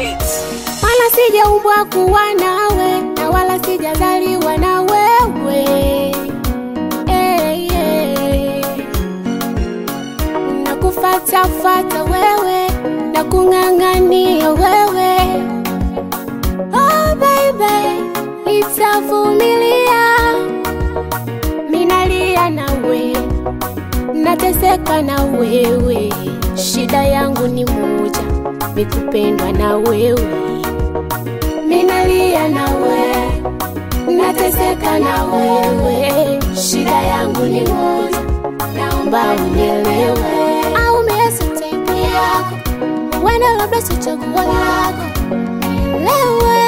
Beats. wala sijaumbwa kuwa nawe na wala sijazaliwa na wewe hey, hey. nakufatafata wewe na kung'ang'ania wewe oh, baby nitavumilia minalia nawe nateseka na wewe shida yangu ni moja mikupendwa na wewe minalia nawe nateseka na wewe shida yangu ni moja naomba unielewe au miezi taipu yako wenda labda si chaguo lako nielewe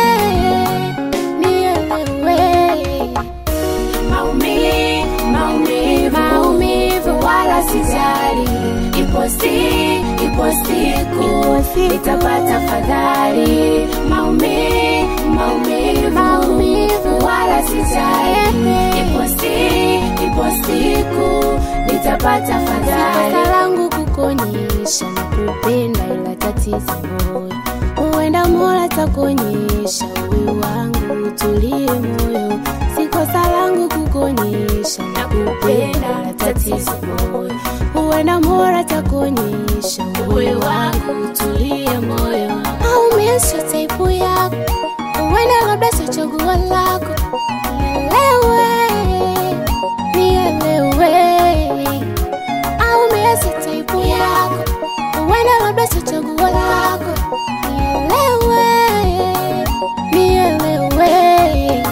nielewe Maumivu, maumivu, maumivu wala sijali. Ipo si, ipo siku nitapata fadhali. Maumivu, maumivu, Maumivu. wala sijali. Ipo si, ipo siku nitapata fadhali. kosa langu kukonyesha na kupenda ila tatizo moyo huenda mola takonyesha uwe wangu utulie moyo si kosa langu kukonyesha na kupenda ila tatizo moyo huenda mola takonyesha uwe wangu utulie moyo au miesho taipu yako huenda labda sio chaguo lako nielewe nielewe au miezi taipu yako huenda labda sio chaguo lako nielewe nielewe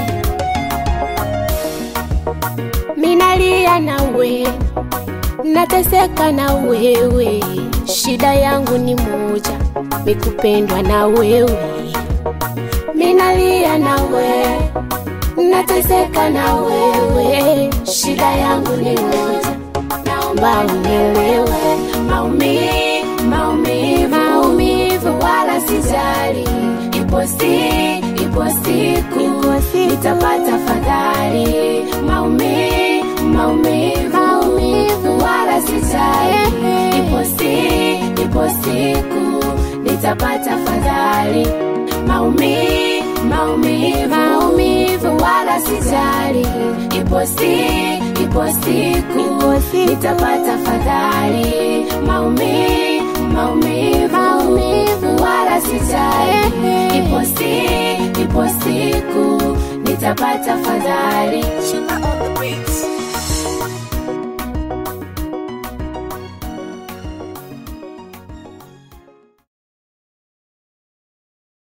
minalia nawe nateseka na wewe shida yangu ni moja mikupendwa na wewe minalia nawe nateseka na wewe shida yangu ni moja naomba unielewe Maumivu, maumivu, maumivu wala sijali. Ipo si, ipo siku Ipo siku. nitapata fadhali. Maumivu, maumivu, Maumivu. wala sijali. Ehe. Ipo si, ipo siku nitapata fadhali. Maumivu, maumivu, Maumivu. wala sijali. Ipo si, ipo siku Ipo siku. nitapata fadhali. Maumivu, maumivu, Maumivu. wala sijali. Ehe. Ipo si, ipo siku nitapata fadhali.